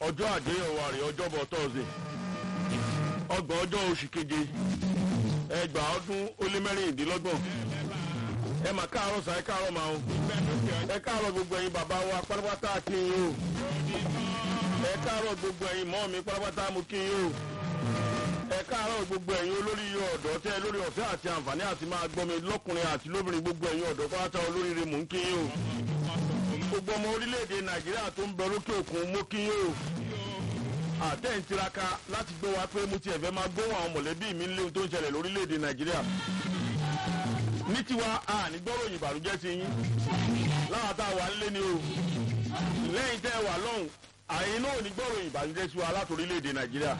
ọjọ́ àdéhùn àrè ọjọ́bọ̀ tọ́sí ọgbọ̀n ọjọ́ oṣù keje ẹgbàá ọdún ó lé mẹ́rìndínlọ́gbọ̀n ẹ mà káàárọ̀ sàn ẹ káàárọ̀ màá o ẹ káàárọ̀ gbogbo ẹ̀yin bàbá wa pátápátá kí n yín o ẹ káàárọ̀ gbogbo ẹ̀yin mọ́ mi pátápátá mo kí n yín o ẹ káàárọ̀ gbogbo ẹ̀yin olórí ọ̀dọ́ tẹ́ lórí ọ̀fẹ́ àti àǹfààní àti máa gbọ́ mi lọ́kùnrin àti lóbìnrin gbogbo ẹ̀yin ọ̀dọ́ pátá olóríire mò ń kí yín o gbogbo ọmọ orílẹ̀-èdè nàìjíríà tó ń bẹ lókè òkun mo kí yín o àtẹ̀ ń tiraka láti gbé wa pé mo ti ẹ̀fẹ́ máa gbóhùn àwọn mọ̀lẹ́bí mi léwu tó ń ṣẹlẹ̀ lórílẹ̀-èdè nàìjíríà ní tiwa a ní gbọ́ròyìn ìbànújẹ́ sí yín láwọn tá a wà nílé ni o lẹ́yìn tẹ́ ẹ wà lọ́hùn àyín náà ní gbọ́ròyìn ìbànújẹ́ sí wa láti orílẹ̀-èdè nàìjíríà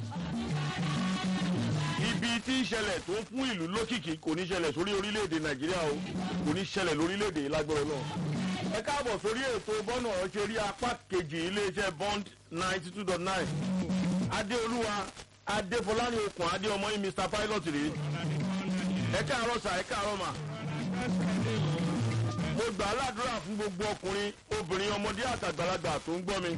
ibi tí ń ṣẹlẹ̀ tó ń fún ìlú lókìkí kò ní ṣẹlẹ̀ sórí orílẹ̀-èdè nàìjíríà o kò ní ṣẹlẹ̀ lórílẹ̀-èdè lágbọ́rọ̀ náà ẹ káàbọ̀ sórí ètò bọ́nà ọ̀ṣẹ́ rí apá kejì iléeṣẹ́ bond ninety two dot nine adéolúwa adéfọláni okùn adéọmọ yìí mr pilot rèé ẹ káàárọ̀ sà ẹ káàárọ̀ mà mo gbà á ládùúrà fún gbogbo ọkùnrin obìnrin ọmọdé àtàgbàlagbà tó ń gbọ́ mi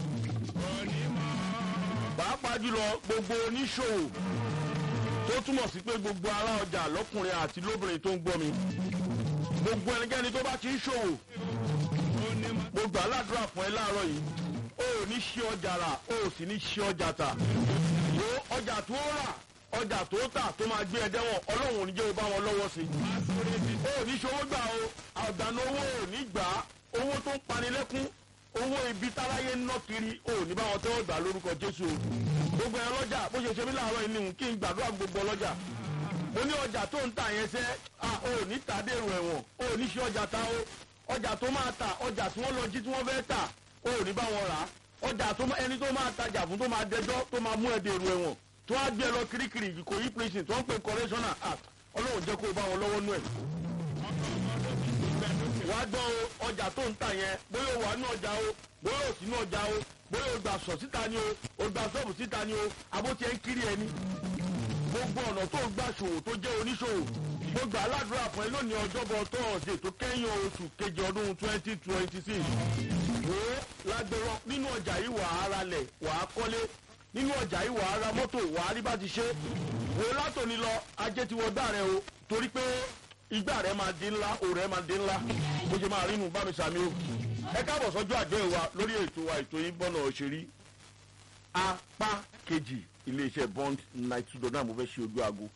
pàápàá jùlọ gbogbo oníṣòwò tó túmọ̀ sí pé gbogbo ará ọjà lọ́kùnrin àti lóbìnrin tó ń gbọ́ mi gbogbo ẹnikẹ́ni tó bá ti ń ṣòwò mo gbà á ládùúrà fún ẹ láàárọ̀ yìí o ò ní ṣe ọjà rà o ò sì ní ṣe ọjà tà wo ọjà tó rà ọjà tó tà tó máa gbé ẹ dẹ́wọ̀n ọlọ́run ò ní jẹ́ o bá wọn lọ́wọ́ sí i o ò ní ṣòwò gbà o àdánù owó ò ní gbà á owó tó ń panilẹ́kún owó ibi táráyé ń ná kiri o ò ní bá wọn tẹ́wọ́ gbà lórúkọ jésù o gbogbo ẹ lọ́jà bó ṣe ṣe mí láàárọ̀ yìí nìhun kí n gbàdúrà gbogbo ọlọ́jà mo ní ọjà tó ń tà yẹn sẹ́ a ò ní tà dèrò ẹ̀wọ̀n o ò ní ṣe ọjà ta o ọjà tó máa tà ọjà tí wọ́n lọ jí tí wọ́n fẹ́ tà o ò ní bá wọn rà á ọjà tó ẹni tó máa tajà fún tó máa dẹjọ́ tó máa mú ẹ dèrò ẹ̀wọ̀n tó wá gbé ẹ lọ kirikiri kò yí prison tó ń pè correctional act ọlọ́run jẹ́ kó o bá wọn lọ́wọ́ nú ẹ̀. wàá gbọ́ o ọjà tó ń tà yẹn bóyá o wà ní ọjà o bóyá o sì ní ọjà o bóyá o gbà sọ̀ síta ni o o gbà sọ́ọ̀bù síta ni o abóti ẹ̀ ń kiri ẹni. gbogbo ọ̀nà tó gbà ṣòwò tó jẹ́ oníṣòwò mo gbà aládùúrà fún ẹ lónìí ọjọ́bọ̀ tọ́ọ̀sì tó kẹ́yìn oṣù kejì ọdún twenty twenty six. wo lágbèrọ nínú ọjà yìí wà á ralẹ̀ wà á kọ́lé nínú ọjà yìí wà á ra mọ́tò wà á rí bá ti ṣe wo látòní lọ ajé ti wọ gbà rẹ o torí pé igbá rẹ máa di ńlá òrẹ máa di ńlá bó ṣe máa rí inú bá mi sàmì o ẹ káàbọ̀ sọ́jọ́ àjọ ìwà lórí ètò wa ètò yìí bọ́nà òṣèré apá kejì iléeṣẹ́ bond ninety two dollar mo fẹ́ ṣe ojú aago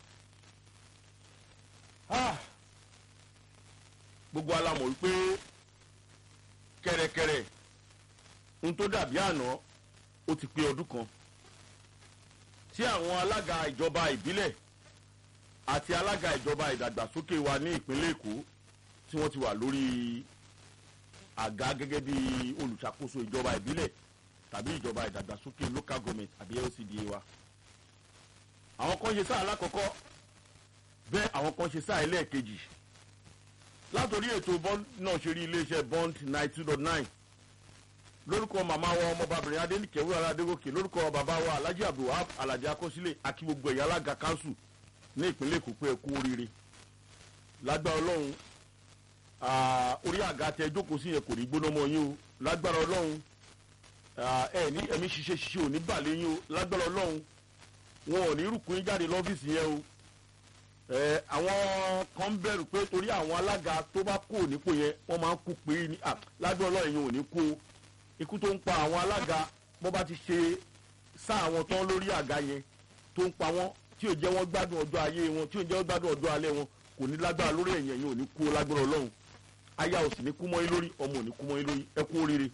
gbogbo alamọ̀ wípé kẹ̀rẹ̀kẹ̀rẹ̀ ohun tó dàbí àná ó ti pé ọdún kan tí àwọn alága ìjọba ìbílẹ̀ àti alága ìjọba ìdàgbàsókè wa ní ìpínlẹ̀ èkó tí wọ́n ti wà lórí àga gẹ́gẹ́ bí olùṣàkóso ìjọba ìbílẹ̀ tàbí ìjọba ìdàgbàsókè local government àbí lcda wa àwọn kan ṣe sáà alákọ̀ọ́kọ́ bẹ́ẹ̀ àwọn kan ṣe sáà ẹlẹ́ẹ̀kejì látòrí ètò bond náà ṣe rí iléeṣẹ́ bond ninety two dot nine lórúkọ màmá wa ọmọbabìnrin adéníkẹ́ wúrà adégòkè lórúkọ bàbá wa alhaji abdulwahab alhaji akọsílẹ̀ àti gbogbo ẹ̀yà alága kanṣu ní ìpínlẹ̀ èkó pé ẹ kú oríire lágbára ọlọ́run orí àga tẹ jókòó sí yẹn kò ní gbóná mọ́ yín o lágbára ọlọ́run ẹ ní ẹ̀mí ṣiṣẹ́ ṣiṣẹ́ ò ní bàlẹ́ yín o lágbára ọlọ́run wọn ò ní rúkú yín jáde lọ́fíìsì yẹn o àwọn kan ń bẹ̀rù pé torí àwọn alága tó bá kú nípò yẹn wọ́n máa ń kú pé ní lágbára ọlọ́run yẹn ò ní kú o ikú tó ń pa àwọn alága bó bá ti ṣe sá àwọn tán lórí àga yẹn tó ń pa wọ́n tí ò jẹ́ wọ́n gbádùn ọjọ́ ayé wọn tí ò jẹ́ wọ́n gbádùn ọjọ́ alẹ́ wọn kò ní lágbára lórí ẹ̀yìn ẹ̀yìn ò ní kú lágbára ọlọ́run aya ò sì ní kú mọ́ yín lórí ọmọ ò ní kú mọ́ yín lórí ẹ kú oríire.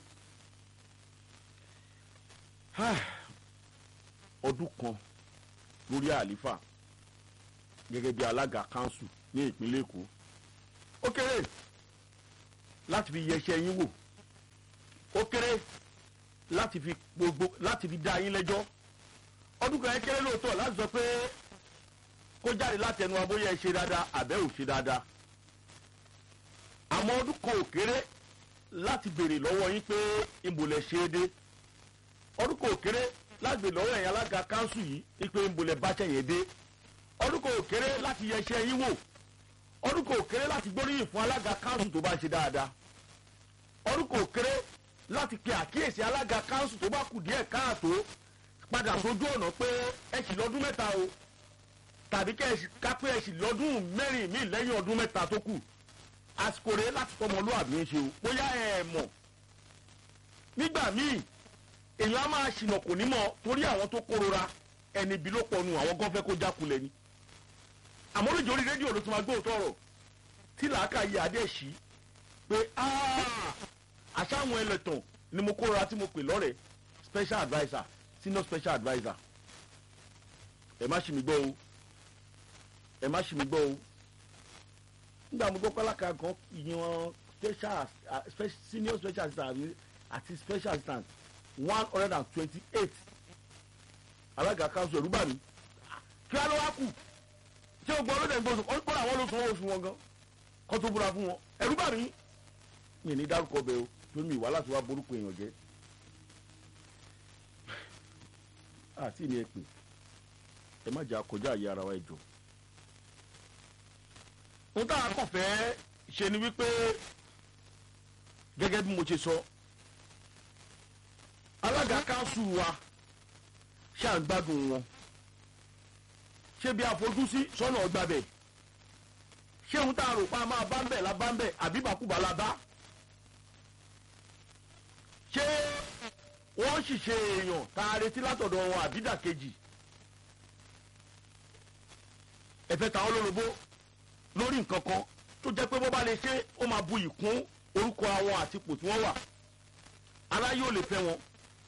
ọdún kan lórí àlífà gẹ́gẹ́ bí alága kanṣu ní ìpínlẹ̀ èkó ó kéré láti fi yẹsẹ̀ yín wò ó kéré láti fi gbogbo láti fi dá yín lẹ́jọ́ ọdún kan yẹn kéré lóòótọ́ láti sọ pé kó jáde láti ẹnu abóyá ẹ ṣe dáadáa àbẹ́ ò ṣe dáadáa àmọ́ ọdún kan ò kéré láti béèrè lọ́wọ́ yín pé ìmùlẹ̀ ṣe é dé ọdún kan ò kéré láti béèrè lọ́wọ́ ẹ̀yin alága kánsù yìí pé ìmùlẹ̀ bá ṣẹ̀yìn dé ọdún kan ò kéré láti yẹṣẹ́ yín wò ọdún kan ò kéré láti gbóríyìn fún alága kánsù tó bá ṣe dáadáa ọdún kan ò kéré láti pe àkíyèsí alága káńsù tó bá kù díẹ̀ káàtó padà sójú ọ̀nà pé ẹ sì lọ́dún mẹ́ta o tàbí kẹ́ ẹ sì kápẹ́ ẹ sì lọ́dún mẹ́rin míì lẹ́yìn ọdún mẹ́ta tó kù àsìkò rẹ̀ láti fọmọlúwàbí ń ṣe o bóyá ẹ mọ̀ nígbà míì èèyàn á máa ṣìnà kò ní mọ̀ torí àwọn tó kórora ẹni bí ló pọnu àwọn gan fẹ́ kó jákulẹ̀ ni àmọ́ lójú orí rédíò ló ti máa gbóòótọ́ ọ̀rọ̀ tí làákàyè adé ṣí pé àṣàwọn ẹlẹ́tàn ni mo kórora tí mo pè lọ́rẹ̀ẹ́ special adviser senior special adviser ẹ má ṣì mí gbọ́ o ẹ má ṣì mí gbọ́ o nígbà mo gbọ́ pálákà kan yan special senior special assistant àti special assistant one hundred and twenty-eight alága kanṣu ẹ̀rú bà mí kí wọ́n lọ wá kù ṣé o gbọ́ ọlọ́dẹ ń gbóṣù kọ́ àwọn ló sanwó oṣù wọn gan kọ́ tó búra fún wọn ẹ̀rú bà mí mi ní dárúkọ bẹ́ẹ̀ o tó mi wá láti wá borúkọ èèyàn jẹ́ àti ní ẹ pè ẹ má jẹ́ àkọjá àyè ara wa ẹ jọ. ohun tá a kàn fẹ́ ṣe ni wípé gẹ́gẹ́ bí mo ṣe sọ alága kanṣu wa ṣáà ń gbádùn wọn ṣé bí àfojúsí sọ́nà ọgbà bẹ̀ ṣé ohun tá a rò pa máa bá ń bẹ̀ la bá ń bẹ̀ àbí bàkúbà la bá ṣé wọ́n sì ṣe èèyàn tá a retí látọ̀dọ̀ wọn àbídà kejì ẹ̀fẹ̀ táwọn lólobó lórí nǹkan kan tó jẹ́ pé bó bá lè ṣe ó máa bu ìkún orúkọ àwọn àtipò tí wọ́n wà aláyé ò lè fẹ́ wọn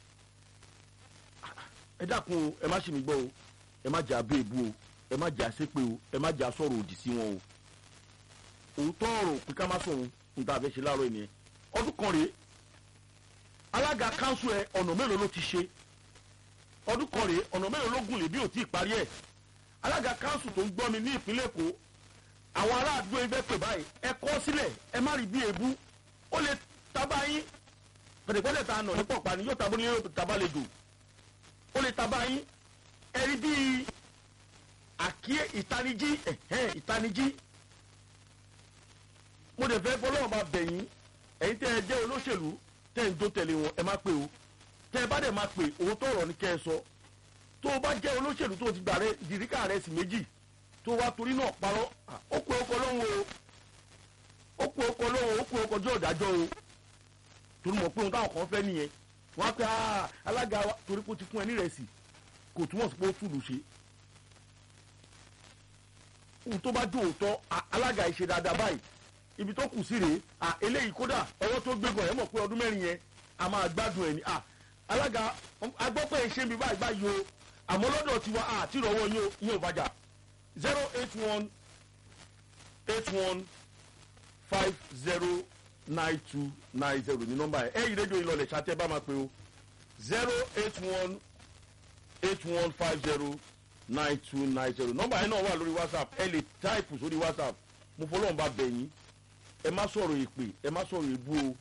ẹ dákun o ẹ má ṣe mí gbọ́ o ẹ má jà bẹ́ẹ̀ bú o ẹ má jà ṣépè o ẹ má jà sọ̀rọ̀ òdì sí wọn o òótọ́ ọ̀rọ̀ pé ká má sọ̀rọ̀ ní tá a fẹ́ ṣe láàárọ̀ ènìyàn ọdún kan rèé alága kanṣu ẹ ọ̀nà mélòó ló ti ṣe ọdún kan rèé ọ̀nà mélòó ló gùn lè bí ò tí ì parí ẹ̀ alága kanṣu tó ń gbọ́ mi ní ìpínlẹ̀ èkó àwọn ará àdúgbò ẹgbẹ́ pè báyìí ẹ kọ́ sílẹ̀ ẹ má rí bí èébú ó lè tábà yín pẹ̀lẹ́pẹ̀lẹ́ ta nà ní pọ̀pá ni yóò tabó ní yóò tabá lè dò ó lè tábà yín ẹ rí bí àkíyè ìtanijí ẹ̀hẹ́n ìtanijí mo dẹ̀ fẹ́ fọlọ́wọ́n bá bẹ̀yìn ẹ̀yin tẹ́ ẹ jẹ́ olóṣèlú tẹ́ ẹ ń tó tẹ̀lé wọn ẹ má pè o tẹ́ ẹ bá dẹ̀ má pè owó tó ọ̀rọ̀ ni kẹ́ ẹ sọ tó o bá jẹ́ olóṣèlú tó o ti gbà rẹ dìríkà rẹ sí méjì tó o wá torí náà parọ́ ó pe ọkọ lóhùn o ó pe ọkọ lóhùn ó pe ọkọ jọ ọ̀dájọ́ o torí mọ̀ pé ohun táwọn kan fẹ́ nìyẹn wọ́n á pẹ́ alága wa torí pé ó ti fún ẹ ní ìrẹsì kò túmọ̀ sí pé ó túlù ṣe ohun tó bá jó òótọ́ alága ìṣe dáadáa báyìí ibi tó kù sí rèé à eléyìí kódà ọwọ́ tó gbégbọ̀ ẹ̀ mọ̀ pé ọdún mẹ́rin yẹn a máa gbádùn ẹ̀ ní à alága agbọ́pẹ́ ìṣe mi báyìí báyìí o àmọ́ lọ́dọ̀ tiwa àti ìrọ̀wọ́ yín o yín ò bàjá zero eight one eight one five zero nine two nine zero ní nọ́mbà ẹ̀ ẹ̀yìn rédíò ìlọlẹ̀ ṣàtẹ́ bá máa pe o zero eight one eight one five zero nine two nine zero nọ́mbà yẹn náà wà lórí whatsapp ẹ lè táìpù sórí whatsapp mo fọlọ́run bá bẹ̀ yín ẹ má sọ̀rọ̀ èpè ẹ má sọ̀rọ̀ èbú o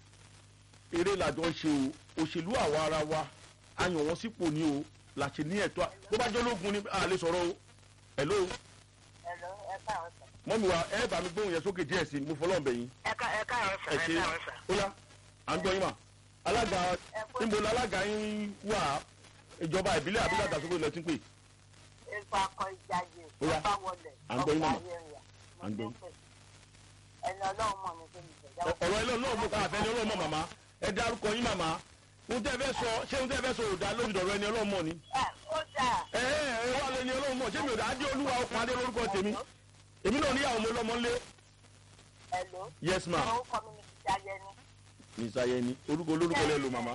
eré làjọ ń ṣe o òṣèlú àwa ara wa a yàn wọ́n sípò ní o làṣẹ ní ẹ̀tọ́ tó bá jẹ́ ológun ni a lè sọ̀rọ̀ o hello. hello ẹ káàárọ̀ sà. mọ́mi wa ẹ bá mi gbóhùn yẹn sókè díẹ̀ sí i mo fọlọ́run bẹ̀ yín. ẹ ká ẹ káàárọ̀ sà ẹ ẹ ṣe káàárọ̀ sà. ó yá à ń gbọ́ yín mà alága níbo la alága yín wà ìjọba ìbílẹ̀ àbí dàgbàsókè lọ tí ń pè. ipa akọ ìjàyè Ó yá. ọba wọlé À ń gbọ́ yín, màmá. ayẹyẹ À ń gbọ́ yín. ẹni ọlọ́run mọ̀ ní kémi ìjẹ̀dá ọ̀rọ̀ ilé náà mo ká àfẹ́ ní ọlọ́mọ màmá ẹ dárúkọ yín màmá ohun tẹ́ fẹ́ sọ ṣé ohun tẹ́ fẹ́ sọ òdà lórí ìdọ̀rọ̀ ẹni ọlọ́mọ ni. ẹ ó dà ẹ ẹ ẹ wà lẹni ọlọ́mọ ṣé mi ò dá adé olúwa ọkùn adé lórúkọ tèmi èmi náà níyàwó mi lọ́mọ ńlé. hello yes ma orúkọ mi ní ìjàyè ni miss ayẹni orúkọ olórúkọ lẹ lò màmá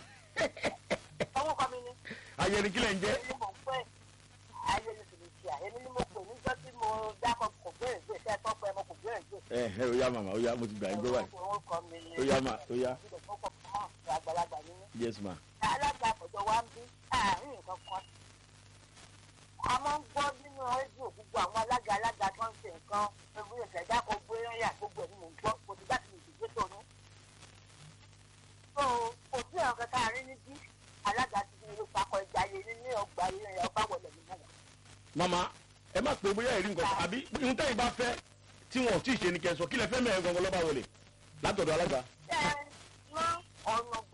orúkọ mi ní ayẹni kílẹ̀ ń jẹ́ èmi ni mo pè ayé ni fìlìṣìà èmi ni mo pè níjọ́ tí mo dákọ̀ kò gbèrè gbè tẹ́ ẹ tọ́ pé mo kò gbèrè gbè. ẹ ẹ ó yá màmá ó yá mo ti gbà yín gbọ́ báyìí orúkọ mi ni ó yá mà ó yá orúkọ mi mọ̀ àgbàlagbà nínú. yes ma alága àpọ̀jọ wa ń bí àárín nǹkan kan. a máa ń gbọ́ nínú rédíò gbogbo àwọn alága alága tó ń ṣe nǹkan ewu ìṣẹ̀dá kan gbé rẹ́yà gbogbo ẹ̀ ni mò ń gbọ́ kò sí bá ti lè dìde tó ní. so kò sí ọ̀rọ̀ kankan àárín níbí alága ti fi ìlú pakọ̀ ìjà yé ní ní ọgbà ilé ọba wọlé nínú wọn. màmá ẹ má pè bóyá ẹ̀rí nǹkan àbí ohun tẹ́yìn bá fẹ́ tí wọn ò tí ì ṣe ni kẹ́ ẹ sọ kí lẹ fẹ́ mẹ́rin gangan lọ́ba wọlé látọ̀dọ̀ alága ẹ ná ọ̀nà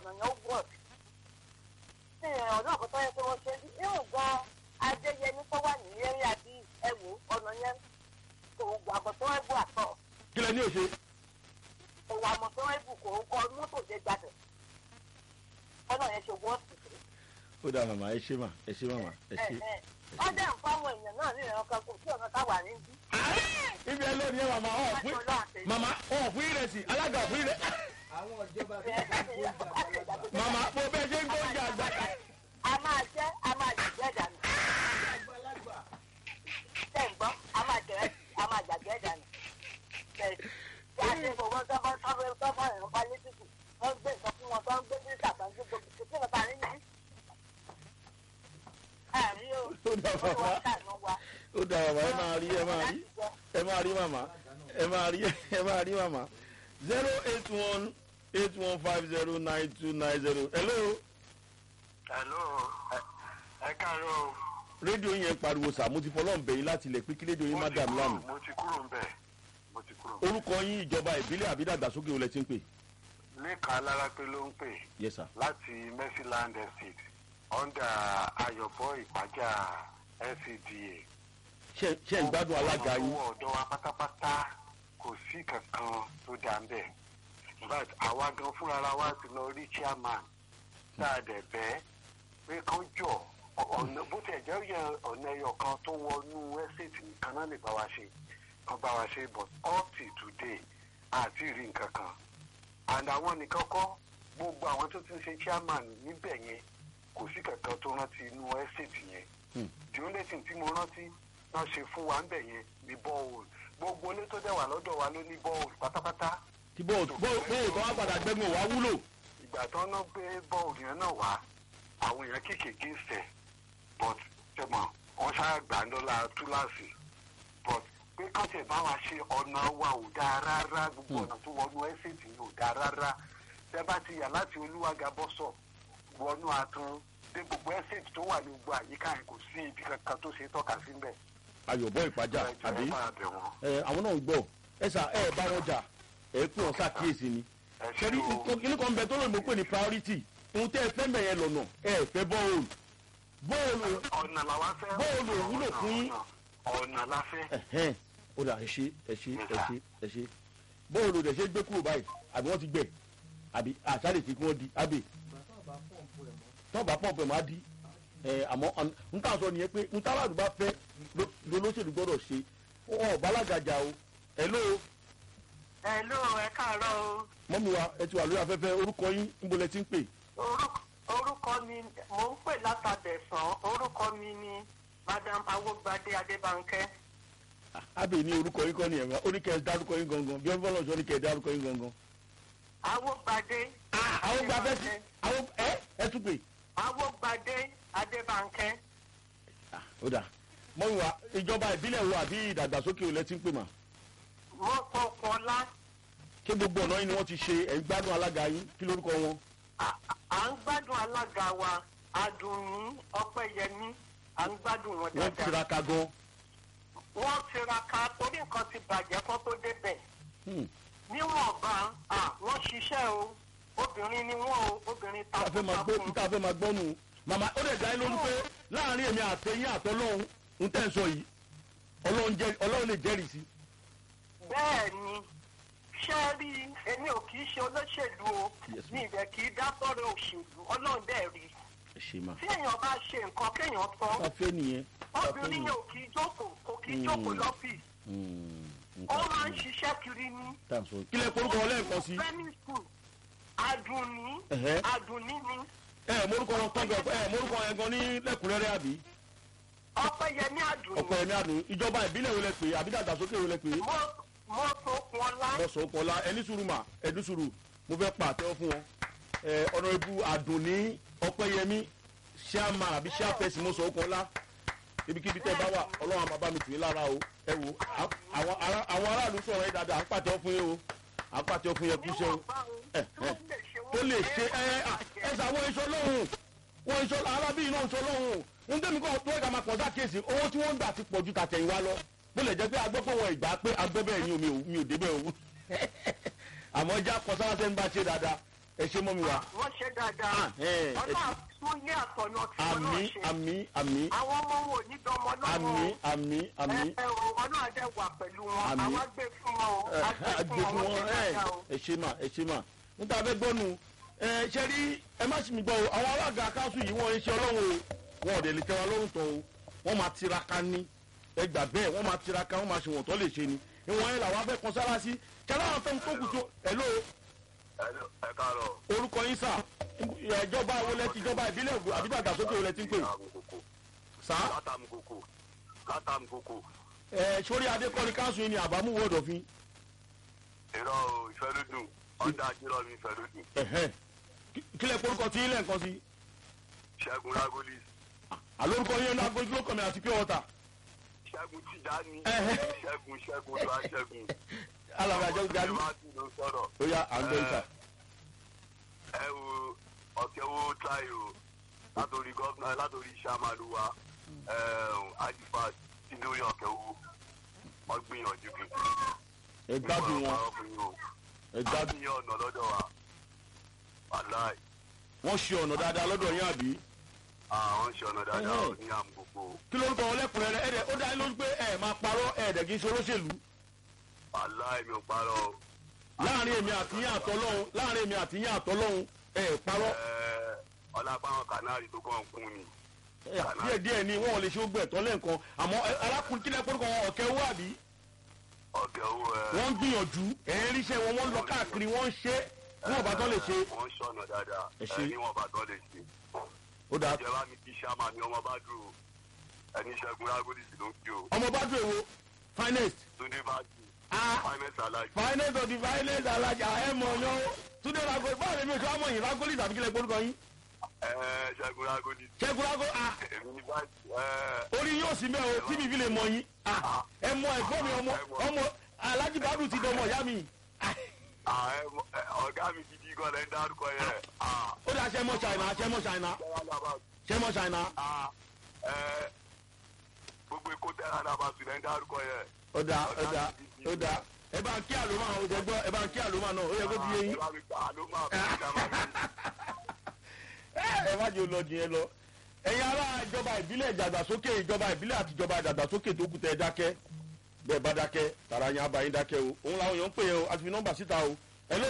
ọ̀nà yẹn ó wọ̀ sí ọ̀nà àkọ́tọ́ yẹn pé wọ́n ṣe bí irun gan adéyẹmí tó wà ní eré àbí ẹ̀wò ọ̀nà yẹn kò gbà bọ̀ tó wọ́n bù àtọ̀ kí lẹ ní òṣè kò wà mọ̀ tó wọ́n bù kò kọ mọ́tò dé gbàdọ̀ ọ̀nà yẹn ṣe wọ́n sì ó dà màmá ẹ ṣe mà ẹ ṣe màmá ẹ ṣe. wọ́n dẹ̀ ń fáwọn èèyàn náà ní ìrànkan kò sí ọ̀nà táwà ní bí. ibi ẹ lónìí ẹ màmá ọ̀ fún màmá ọ̀ fún ìrẹsì alága ọ̀ fún ìrẹsì. àwọn ìjọba tó ń gbóúnjẹ àgbàlagbà màmá mo bẹ́ẹ̀ ṣe ń gbóúnjẹ àgbà. a máa jẹ́ a máa jẹ̀jẹ̀ dànù àgbàlagbà tẹ̀ ń gbọ́ a máa jẹ̀rẹ̀ a máa jàjẹ́ dànù. Bẹ́ẹ̀ tí a ti fowó tọ́fọ́ tọ́fọ́ tọ́fọ́ ìrún pa létí kù wọ́n gbé nǹkan fún wọn tó ń gbé ní ìsàkánjú gbogbo kò sí nǹkan ní ní. àrí o ó dà ó màmá wọ́n ṣàánú wa. ó dà màmá ẹ máa rí ẹ máa rí ẹ máa rí màmá ẹ máa rí ẹ máa rí màmá zero eight one eight one five zero nine two nine zero hello Hello, ẹ- ẹ káàárọ̀ o. rédíò yẹn pariwo sà mo ti fọlọ́n bẹ̀yìn láti ilẹ̀ pé kí rédíò yín má Mo ti dà mí kúrò- láàmú Mo ti kúrò ń bẹ̀. Mo ti kúrò ń bẹ̀. orúkọ yín ìjọba ìbílẹ̀ àbí dàgbàsókè olè ti ń pè Lẹ́kàn Alárápé ló ń pè yes sir láti Mercyland Estate under Ayọ̀bọ̀ Ìpájà LCDA. ṣe ṣe ń gbádùn alága yín Owó ọ̀dọ́ wa pátápátá kò sí kankan tó dà ń bẹ̀. In fact, àwa gan fúnra wa ti lọ rí chairman tá a dẹ̀ bẹ́ẹ̀ pé kán jọ ọ̀nà bó tẹ̀ jẹ́ yẹ ọ̀nà ẹyọ kan tó wọnú ẹ́sẹ̀tì nìkan náà lè bá wa ṣe kan bá wa ṣe but up till today àti rí nǹkan kan and àwọn nìkan kọ́ gbogbo àwọn tó ti ń ṣe chairman níbẹ̀ yẹn kò sí kankan tó rántí inú ẹ́sẹ̀tì yẹn Hmm. the only thing tí mo rántí náà ṣe fún wa ń bẹ̀ yẹn ní bọ́ọ̀lù gbogbo ilé tó dẹ̀ wà lọ́dọ̀ wa ló ní bọ́ọ̀lù pátápátá tí bóòtù bóòtù tó wá padà gbẹ́gun wá wúlò ìgbà tó ń ná gbé bọ́ọ̀lù yẹn náà wá àwọn èèyàn kéékèèké sẹ̀ but tẹ̀mọ̀ wọ́n ṣáà gbà ń dọ́là túláàsì but pé kán tẹ̀ bá wa ṣe ọ̀nà wa ò dáa rárá gbogbo ọ̀nà tó wọnú ẹ́sẹ̀tì yìí ò dáa rárá tẹ́ bá ti yà láti olúwàgà bọ́sọ̀ wọnú àtún dé gbogbo ẹ́sẹ̀tì tó wà ní gbogbo àyíká yẹn kò sí ibi kankan tó ṣe tọ́ka sí mbẹ̀. ayọ̀bọ̀ ìpájà ẹ jọ̀ọ́ àbí ẹ bá bẹ̀ wọ́n. ẹ àwọn náà ń gbọ́ ẹ sà ẹ bá wọn jà ẹ pé wọn ṣàkíyèsí ni ẹ ṣe ṣẹ́rí o kíní kan bẹ tó lóyìnbó pè ní priority ohun tẹ́ ẹ fẹ́ mẹ̀ yẹn lọ́nà ẹ fẹ́ bọ́ọ̀lù bọ́ọ̀lù ọ̀nà làwa fẹ́. bọ́ọ̀lù ò wúlò fún yín. ọ̀nà la fẹ́. ẹ̀hẹ́n ó dà ẹ ṣe ẹ ṣe ẹ ṣe ẹ ṣe bọ́ọ̀lù rẹ̀ ṣe gbé kúrò báyìí àbí wọ́n ti gbẹ̀ àbí àṣàlẹ̀ tí kí wọ́n di àbí ìgbà tó bá pọ̀npù ẹ̀ mọ́ tọ́ba pọ̀ pẹ̀ máa di ẹ̀ àmọ́ n tà sọ nìyẹn pé n tábàdù bá fẹ́ ló lóṣèlú gbọ́dọ̀ ṣe ọ̀ bálágàjà o ẹ̀ ló Hello, ẹ káàárọ̀ o. mọ́mi wa ẹ ti wà lórí afẹ́fẹ́ orúkọ yín níbo lẹ ti ń pè Orúkọ- orúkọ mi mò ń pè látàbẹ̀sán orúkọ mi ni madam awogbade adébánkẹ́. ábẹ́ ní orúkọ yín kọ́ nìyẹn ó ní kẹ́ ẹ dárúkọ yín gangan bí ọ̀bọ̀n lọ́sọ̀ ní kẹ́ ẹ dárúkọ yín gangan. awogbade. àwọn gba fẹ́ sí àwọn ẹ ẹ tún pè. awogbade adébánkẹ́. ó dà mọ́mi wa ìjọba ìbílẹ̀ wo àbí ìdàgbàsókè olè ti ń pè mà mo kọ kọlá ṣé gbogbo ọ̀nà yín ni wọ́n ti ṣe ẹ̀ ń gbádùn alága yín kí lórúkọ wọn. à à ń gbádùn alága wa adùnní ọpẹ́yẹmí à ń gbádùn wọn wọ́n dáadáa. tiraka gan. wọ́n tiraka torí nǹkan ti bàjẹ́ kó tó débẹ̀. Hmm. níwọ̀nba à wọ́n ṣiṣẹ́ o obìnrin ni wọ́n o obìnrin tá a fẹ́ máa gbọ́ takuntakun. tá a fẹ́ máa gbọ́ nù. màmá ó lè dá yín lójú pé láàrin èmi àtẹ̀yìn àtọ́lọ́hún ń tẹ̀ ń sọ yìí ọlọ́run jẹ́- ọlọ́run lè jẹ́rìí sí. bẹ́ẹ̀ ni ṣé rí èmi ò kì í ṣe olóṣèlú o Yes, mi ìdẹ̀ kì í dá sọ́rọ̀ òṣèlú ọlọ́run dẹ̀ rí ẹ ṣe mà. tí èèyàn bá ṣe nǹkan kéèyàn sọ tá a fẹ́ nìyẹn. tá a fẹ́ obìnrin nìyẹn. yẹn ò kì í jókòó kò kì í Hmm. jókòó lọ́fíìsì Hmm. ó nǹkan máa ń tó ní. ṣiṣẹ́ kiri ní. tá a sọ kí lẹ korúkọ wọn lẹ́ẹ̀kan sí. primary school adùnní Ẹ̀hẹ́. adùnní ni ẹ ẹ morúkọ wọn tán gan ẹ morúkọ yẹn gan ní lẹ́kùnrẹ́rẹ́ àbí. ọpẹ́yẹmí adùnní ọkọ ẹ̀mí àdùn ìjọba ìbílẹ̀ wo lẹ pè é àbí dàgbàsókè wo lẹ pè é. mo mo tó kun ọlá bọ́sọ̀ ọkọ̀ọ́lá ẹni sùúrù mà ẹni sùúrù mo fẹ́ pa àtẹ́wọ́ fún wọn. ẹ ọ̀nà ibu àdùnní ọpẹ́yẹmí ṣáàmà àbí ṣáàpẹ́sì mo sọ ọkọ̀ọ́lá ibikíbi tẹ́ bá wà ọlọ́run àmàbá mi tù í lára o ẹ wo à- àwọn ará- àwọn aráàlú sọ̀rọ̀ yín dáadáa à ń pàtẹ́wọ́ fún yín o à ń pàtẹ́wọ́ fún yín kú iṣẹ́ o níwọ̀nba o ẹ, tó ẹ. lè ṣe tó lè ṣe ẹ ẹ ṣàwọn iṣọ́ lọ́hùn wọn iṣọ́ arábìnrin náà iṣọ́ lọ́hùn ń tẹ́mi kọ́ tó ẹ̀ka máa pọ̀ dá kéèsì owó tí wọ́n ń gbà ti pọ̀ ju tàtẹ̀yìn wa lọ bó lè jẹ́ pé agbọ́pọ̀ wọn ìgbà pé agbọ́ bẹ́ẹ̀ ni omi ò mi ò débẹ̀ o àmọ́ já kọ sáwáṣẹ́ ń bá ṣe dáadáa ẹ ṣe mọ́ mi wá. wọ́n ṣe dáadáa Ah, ẹ, ẹ ọlọ́run tún ilé àtọ̀nà tí wọ́n àmì náà ṣe àmì àmì àwọn ọmọ wọn ò ní dánmọ àmì lọ́wọ́ àmì àmì ẹ ẹ ọlọ́run adé wà pẹ̀lú wọn Àmín. àwa gbé fún wọn o a gbé àgbè fún fún wọn wọn wọ́n ṣe ẹ dáadáa o. ẹ ṣe mà ẹ ṣe mà níta fẹ́ gbọ́nu ẹ ṣe rí ẹ má sì mí gbọ́ o àwọn alága káńsù yìí wọ́n ń ṣe ọlọ́run o wọn ò dẹ̀ lè tẹ́ wa lọ́rùn tán o wọ́n máa tiraka ní ẹ gbà bẹ́ẹ̀ wọ́n máa tiraka wọ́n máa ṣe wọ̀n tó lè ṣe ni ìwọ̀n yẹn làwọn afẹ́ kan sára sí kẹlẹ́ àwọn tó ń tó kù tó ẹ̀ ló ẹ káàárọ̀. orúkọ yín sà ìjọba wọlé ti ìjọba ìbílẹ̀ ògùn àbí dàgbàsókè wọlé ti ń pè sà látàmùkòkò látàmùkòkò ẹ sórí adékọ́ni káńsù yìí ni àbámú wọ́ọ̀dọ̀ fi irọ́ o ìfẹ́lódùn ọ̀dà àjírọ̀ mi ìfẹ́lódùn ẹ̀hẹ́ kílẹ̀ porúkọ tí ilẹ̀ nǹkan sí ṣẹ́gun rágólì àlórúkọ yín náà gbójú lókàn mi àti pure water ṣẹ́gun tìjáni Ẹ̀hẹ́. ṣẹ́gun ṣẹ́gun tó a ṣẹ́gun. alàgbà jẹ́ gani ọmọ tí ló sọ̀rọ̀. ó yá à ń gbé ìta ẹ wo ọ̀kẹ́ wo try o látòrí gọ́fúnà látòrí sàmàlú wa àjùfà tí lórí ọ̀kẹ́ wo wọ́n gbìyànjú bí. ẹ gbádùn wọn ẹ gbádùn gbádùn yẹn ọ̀nà lọ́dọ̀ wa wàláì wọn ṣe ọ̀nà dáadáa lọ́dọ̀ yín àbí àwọn ṣe ọ̀nà dáadáa Ẹ̀hẹ́. ò ní àmúgbò kí ló ń tọ́ wọn lẹ́kùnrẹ́rẹ́ ẹ̀ dẹ̀ ó dá yín lójú pé ẹ̀ máa parọ́ ẹ̀ dẹ̀ kí n ṣe olóṣèlú wàláì mi ò parọ́ o. láàrin èmi àti yín àtọ́lọ́hún láàrin èmi àti yín àtọ́lọ́hún ẹ̀ parọ́ Ẹ, ọlápàwọn kanari tó kàn kún ni ẹ̀, díẹ̀ díẹ̀ ni wọn ò lè ṣe ó gbẹ̀ tọ́ lẹ́ǹkan àmọ́ ẹ, arákùnrin kílẹ̀ porúkọ wọn ọ̀kẹ́ owó àbí ọ̀kẹ́ owó ẹ. wọ́n ń gbìyànjú ẹ̀ ń ríṣẹ́ wọn wọ́n ń lọ káàkiri wọ́n ń ṣe wọn ò bá tán lè ṣe wọ́n ṣọ̀nà dáadáa Ẹ ṣé. ẹ ní wọn bá tán lè ṣe. ó dáa ìjọba mi kí sàmà mi ọmọ bá dúró ẹni ṣẹ́gun rágólìsì ló ń kí o ọmọ bá dùn èwo finest túndé bá jù ah finance alájì. finest of the finest alájà ẹ̀ mọ̀ ọ́yọ́ túndé rago báwo ni mi ò ṣe wá mọ̀ yín ragoli tàbí kílẹ̀ porúkọ yín ẹ ṣẹ́gun rágólìsì ṣẹ́gun rago ah èmi ní bá ẹ orí yóò sí mẹ́ o tí mi fi lè mọ yín Ah, ẹ mọ ẹ̀gbọ́n mi ọmọ ọmọ alájí bàdù ti dọmọ ìyá mi Ah, à, ẹ mọ- ẹ, ọ̀gá mi gidi gan lẹ́ ń dárúkọ yẹn. à, ó dà ṣẹ́ mọ́ ṣàìnà ṣẹ́ mọ́ ṣàìnà tẹ́lá náà bá ṣẹ́ mọ́ ṣàìnà à, ẹ, gbogbo èkó tẹ́lá náà bá sùn lẹ́ ń dárúkọ yẹn. ó dà ó dà ó dà ẹ bá ń kí àlùmọ́ àwọn oṣù ẹgbọ́ ẹ bá ń kí àlùmọ́ náà ó yẹ kó ti yé yín ẹ bá mi gbà ló máa bí ìjà máa bí. ẹ ẹ má jẹ́ olọ jìn yẹn lọ ẹ̀yin ará ìjọba ìbílẹ̀ ìdàgbàsókè ìjọba ìbílẹ̀ àti ìjọba ìdàgbàsókè tó kù tẹ́ ẹ dákẹ́ bẹ́ẹ̀ bá dákẹ́ tàrà yẹn abayín dákẹ́ o òun làwọn èèyàn ń pè é o àti fi nọ́mbà síta o hello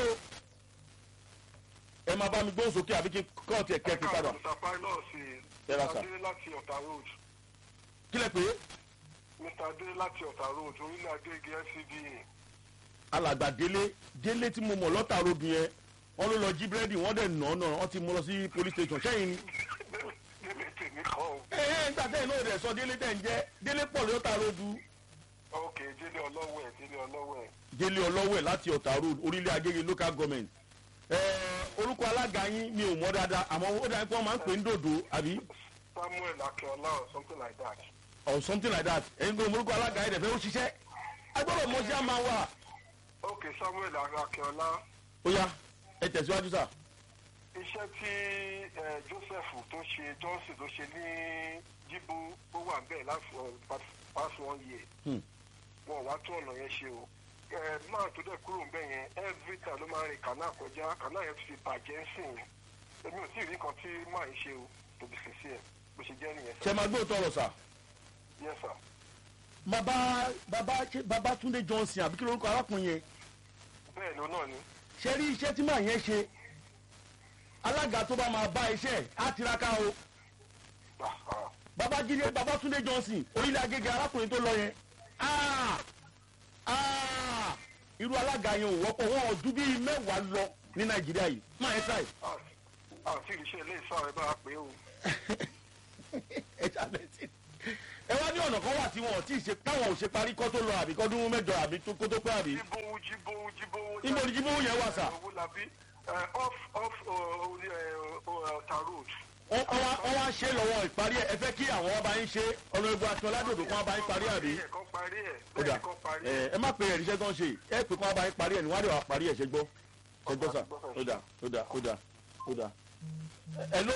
ẹ máa bá mi gbóhùn sókè àbí kí n kọ́ ọ̀tí ẹ̀ kẹ́ kí n padà Mr. Pilot Ẹ ra sà. Adé láti Ọ̀tà Road. kílẹ̀ pé Mr. Adé láti Ọ̀tà Road, orílẹ̀ Agége FCDA. alàgbà délé délé tí mo mọ̀ lọ́tà robi yẹn wọ́n ló lọ jí búrẹ́dì wọ́n dẹ̀ nà ọ́nà wọ́n ti mú lọ sí police station sẹ́yìn ni. Délé tèmi kọ́ o. ẹ ẹ nígbà tẹ́yìn náà rẹ̀ sọ délé tẹ̀ ń jẹ́ délé pọ̀ lọ́tà rodu Ok, Délé ọlọ́wẹ̀, Délé ọlọ́wẹ̀. délé ọlọ́wẹ̀ láti ọ̀tà road orílẹ̀ agége local government. ẹ orúkọ alága yín mi ò mọ̀ dáadáa àmọ́ ó dáa pé wọ́n máa ń pè ń dòdò àbí Samuel Akínọlá or something like that. or something like that ẹ̀yin kò orúkọ alága yín dẹ̀ fẹ́ ó ṣiṣẹ́ agbọ́dọ̀ mọ̀ sí àmà wà. Ok, Samuel Akínọlá. ó yá ẹ tẹ̀síwájú sà. Iṣẹ́ tí eh, Joseph tó ṣe Johnson tó ṣe ní Jíbú ó wà bẹ́ẹ̀ láti past one year. Hmm. Wọ́n wá tún ọ̀nà yẹn ṣe o. Ẹ máa tó dẹ̀ kúrò ńbẹ̀ yẹn every time ló máa ń rin kànáà kọjá kànáà yẹn ti fi bàjẹ́ ń sìn. Èmi ò tí ì rí kan tí máa ń ṣe o to be sincere bó ṣe jẹ́ nìyẹn ṣe máa gbé òótọ́ ọ̀rọ̀ sà. Yes sir. bàbá bàbá ṣe bàbá túndé johnson àbí kí lórúkọ arákùnrin yẹn Bẹ́ẹ̀ ló náà ni. ṣe rí iṣẹ́ tí màá yẹn ṣe alága tó bá máa bá iṣẹ́ á tiraka o Ah, ah. babájídé babátúndé johnson orílẹ̀ agége arákùnrin tó lọ yẹn Ah! Ah! irú alága yẹn ò wọ́pọ̀ wọn ọdún bíi mẹ́wàá lọ ní nàìjíríà yìí máa ẹ ṣáì Ah, àti ìrìṣẹ́ ilé ìsọ ẹ bá a pé o. ẹ ṣàlẹ̀ sí ẹ wá ní ọ̀nà kan wà tí wọn ò tí ì ṣe táwọn ò ṣe parí kọ́ tó lọ àbí kọ́dún mẹ́jọ àbí tó kó tó pẹ́ àbí jíbówó jíbówó jíbówó. Ibo ni jíbówó yẹn wà, sà? owó làbí off off uh, orí ọ̀tà road. wọ́n wọ́n wá- wọ́n wá ṣe lọ́wọ́ ìparí ẹ̀ ẹ fẹ́ kí àwọn ọba yín ṣe ọ̀nà egbò àti ọ̀làdòdò kan ọba yín parí àbí. kan parí ẹ̀ ó dà bẹ́ẹ̀ kan parí ẹ ẹ̀. ẹ má pe ẹ̀ríṣẹ́ tó ń ṣe ẹ pè kán ọba yín parí ẹ̀ ní wọ́n á lè wà parí ẹ̀ ṣe gbọ́ ṣe gbọ́ sà ó dà ó dà ó dà ó dà. ẹ ló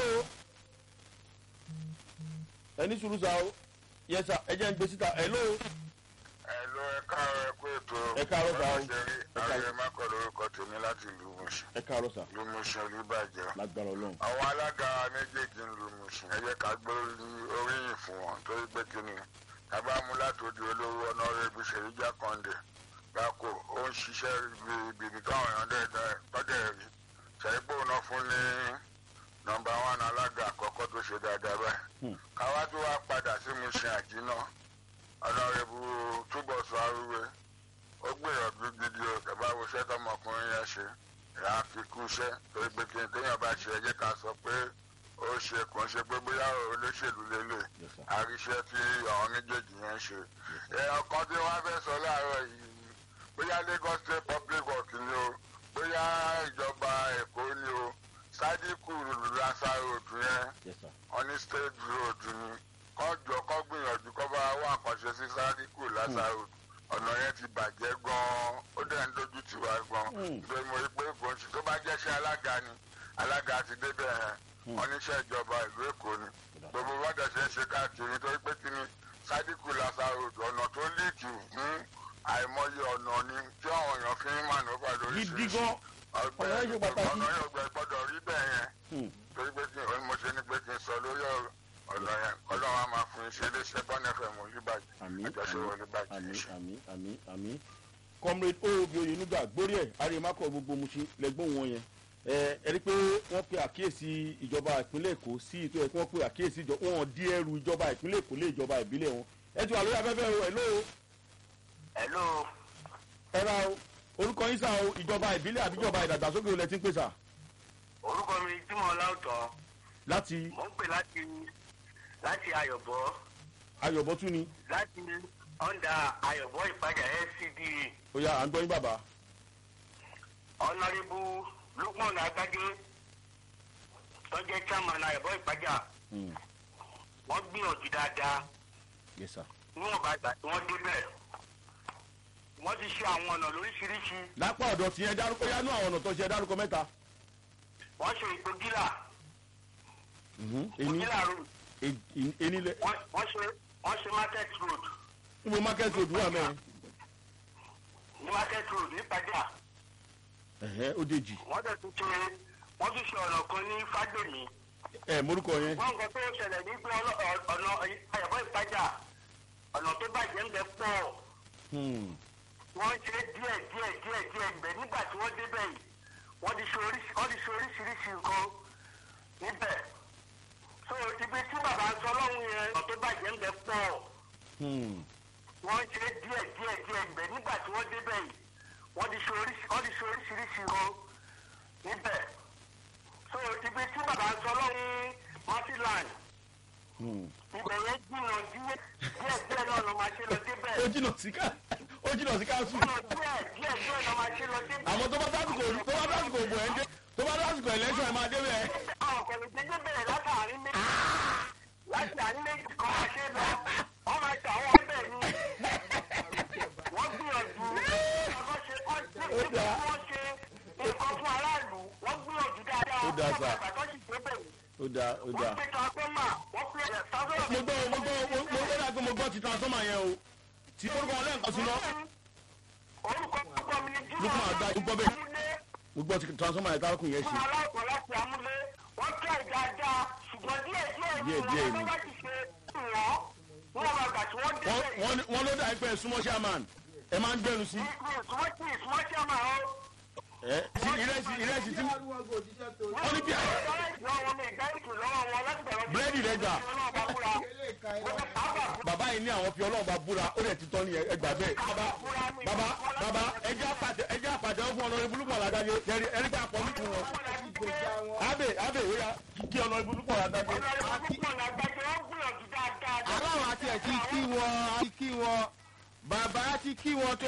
ẹ ní sùúrù sá o yẹ sà ẹ jẹ́ ń gbé síta ẹ ló ẹ lọ ẹ káàárọ̀ ẹ kú ètò ẹ káàárọ̀ sá o ààrẹ mákọ̀ lórúkọ tèmi láti ìlú Mùṣin ẹ káàárọ̀ sá ìlú Mùṣin olùbàjẹ́ lágbára ọlọ́run àwọn alága méjèèjì ń lu Mùṣin ẹ jẹ́ ká gbé oríyìn fún wọn torí pé kí ni tábà mú látòdì olówó ọ̀nàrẹ́bù ṣèyí jákàndé gbáko ó ń ṣiṣẹ́ ibi táwọn èèyàn dẹ̀ tọ́jẹ̀ rí ṣèyípo náà fún ní nọ́mbà wán alága àkọ́kọ́ tó ṣe dáadáa báyìí káwá tó wá padà sí Mùṣin àjínà ọ̀nàrẹ́bù túbọ̀ sọ arúgbó ó gbìyànjú gidi o tẹ̀bá wo iṣẹ́ tọmọkùnrin yẹn ṣe ìyá kíkú iṣẹ́ torí pé kí n téèyàn bá ṣe ẹjẹ́ ká sọ pé ó ṣe kò ń ṣe pé bóyá olóṣèlú lélẹ̀ Yes, sir. àríṣẹ́ tí àwọn méjèèjì yẹn ń ṣe. ẹ ọkàn tí wọ́n fẹ́ sọ láàárọ̀ yìí bóyá Lagos State Public Works ni o bóyá ìjọba Èkó ni o sádìkù lasa road yẹn yes sir ọní state road ni kọ́ jọ kọ́ gbìyànjú kọ́ bá wà àkànṣe sí sádìkù lasa road ọ̀nà yẹn ti bàjẹ́ gan-an ó dẹ̀ ń dojú tì wá gan-an Hmm. ìgbé mo rí pé kò ń ṣe tó bá jẹ́ṣẹ́ alága ni alága ti débẹ̀ yẹn wọ́n níṣẹ́ ìjọba ìlú Èkó ni gbogbo wọ́dọ̀ ṣe ń ṣe káàkiri nítorí pé kí ni sádìkù lasa road ọ̀nà tó líìkì fún àìmọye ọ̀nà ni tí àwọn èèyàn fi ń mànúfà lóríṣiríṣi gidi gan ọgbẹ́ ọ̀nà yẹn ṣe pàtàkì. ọ̀nà yẹn ọgbẹ́ gbọ́dọ̀ rí bẹ́ẹ̀ yẹn Hmm. torí pé kí ni mo ṣe ní pé kí n sọ lórí ọ̀rọ̀ ọ̀nà yẹn ọlọ́run á máa fún iṣẹ́ iléeṣẹ́ bọ́ọ̀nù ẹ̀fẹ̀ mọ̀ olúbàjẹ́ àmì àjọṣe àmì olúbàjẹ́ àmì àmì àmì àmì comrade oobi oyenuga gbórí ẹ àrèmákọ gbogbo Mùṣin lẹgbọn wọn yẹn ẹ ẹ rí i pé wọ́n pe àkíyèsí ìjọba ìpínlẹ̀ Èkó sí ètò ẹ kí wọ́n pe àkíyèsí ìjọba wọn di ẹrù ìjọba ìpínlẹ̀ Èkó lé ìjọba ìbílẹ̀ wọn ẹ ti wà lórí afẹ́fẹ́ o ẹ ló hello ẹ ra o orúkọ yín sá o ìjọba ìbílẹ̀ àbí ìjọba ìdàgbàsókè olè tí ń pè sà orúkọ mi Jímọ̀ Láòtọ́ láti mò ń pè láti láti Ayọ̀bọ ayọ̀bọ́tún ni láti ọ̀ndà Ayọ̀bọ Ìpàjà LCDA ó yá à ń gbọ́ yín bàbá ọ̀nàrẹ́bù Lukman Agbájé tó jẹ́ chairman Ayọ̀bọ Ìpàjà Hmm. wọ́n gbìyànjú dáadáa yes sir níwọ̀n bá gbà tí wọ́n débẹ̀ wọ́n ti ṣe àwọn ọ̀nà lóríṣiríṣi lápá ọ̀dọ̀ tí ẹ dárúkọ yánú àwọn ọ̀nà tó ṣe ẹ dárúkọ mẹ́ta wọ́n ṣe ìgbógílà ení ìgbógílà road ení lẹ wọ́n wọ́n ṣe wọ́n ṣe market road níbo market road wà mẹ́rin ní market road ní Ìpàjà ẹ̀hẹ́ ó dèjì wọ́n dẹ̀ tún ṣe wọ́n tún ṣe ọ̀nà kan ní Fágbèmí ẹ morúkọ yẹn wọ́n nǹkan tó ṣẹlẹ̀ ní pé ọlọ́- ọ̀- ọ̀nà Ayọ̀bọ Ìpàjà ọ̀nà tó bàjẹ́ ń bẹ pọ̀ Hmm. wọ́n ṣe díẹ̀ díẹ̀ díẹ̀ díẹ̀ gbẹ̀ nígbà tí wọ́n débẹ̀ yìí wọ́n ti ṣe oríṣi wọ́n ti ṣe oríṣiríṣi nǹkan níbẹ̀ so ibi tí bàbá ń sọ lọ́hùn yẹn ọ̀nà tó bàjẹ́ ń bẹ pọ̀ Hmm. wọ́n ṣe díẹ̀ díẹ̀ díẹ̀ gbẹ̀ nígbà tí wọ́n débẹ̀ yìí wọ́n ti ṣe oríṣi wọ́n ti ṣe oríṣiríṣi nǹkan níbẹ̀ so ibi tí bàbá ń sọ lọ́hùn martiland Hmm. ibẹ̀ yẹn jìnnà díẹ̀ díẹ̀ díẹ̀ náà ló máa ṣe lọ débẹ̀ ó jìnnà sí ká ó jìnnà sí káàsù ọ̀nà díẹ̀ díẹ̀ díẹ̀ ló máa ṣe lọ débẹ̀. àmọ́ tó bá dásìkò tó bá dásìkò òbò ẹ̀ ń dé tó bá dásìkò election ẹ̀ máa dé bẹ́ẹ̀. àwọn kò lè dédé bẹ̀rẹ̀ látàrin méjì láti àní méjì kan máa ṣe lọ wọ́n máa ṣe àwọn ọbẹ̀ ni wọ́n gbìyànjú ọkọ̀ ṣe kọ́ sí Ó dáa. wọ́n ṣe nǹkan fún aráàlú wọ́n gbìyànjú dáadáa Ó dáa, sà. àgbà tó sì dé bẹ̀rẹ̀ ó dáa ó wọ́n dáa. gbé transforma wọ́n gbé transforma. mo gbọ́ mo gbọ́ mo mo gbọ́ dàgbé mo gbọ́ ti transformer yẹn o tí orúkọ wọn lẹ́ǹkan sí lọ orúkọ orúkọ mi ni Jimoh Lukman Agbaje, gbọ́ bẹ́ẹ̀. Amúlé. mo gbọ́ ti transformer yẹn tárakùn yẹn ṣe. fún aláìkọ́ láti amúlé wọ́n tẹ̀ dáadáa ṣùgbọ́n díẹ̀ díẹ̀ Díẹ̀ díẹ̀ ni. wọ́n bá ti ṣe wọ́n wọ́n máa gbà tí wọ́n dé Wọ́n- bẹ́ẹ̀. wọ́n ní- wọ́n ló dà pé súnmọ́ chairman ẹ máa ń gbẹnu sí. ìsúnmọ́ tí ìsúnmọ́ tí a máa ń. ẹ tí ìrẹsì ìrẹsì tí Ìyá arúgbó òjíṣẹ́ tó wọ́n ní bí i búrẹ́dì rẹ gbà ilé ìka ẹ̀rọ bàbá yìí ní àwọn fi ọlọ́run bá búra ó dẹ̀ ti tọ́ ní ẹgbà bẹ́ẹ̀. bàbá bàbá bàbá ẹjẹ́ àpàdé ẹjẹ́ àpàdé ọ̀fun ọlọ́rin burúkú àlágáyé ẹ̀rí ẹ̀rí bá pọ̀ nípìn wọn. ìgbèjà wọn. abe abe ìwéya kí ọlọ́rin burúkú àlágáyé. aláwọ̀ àti ẹ̀ ti kí wọn ti kí wọn bàbá ti kí wọn tó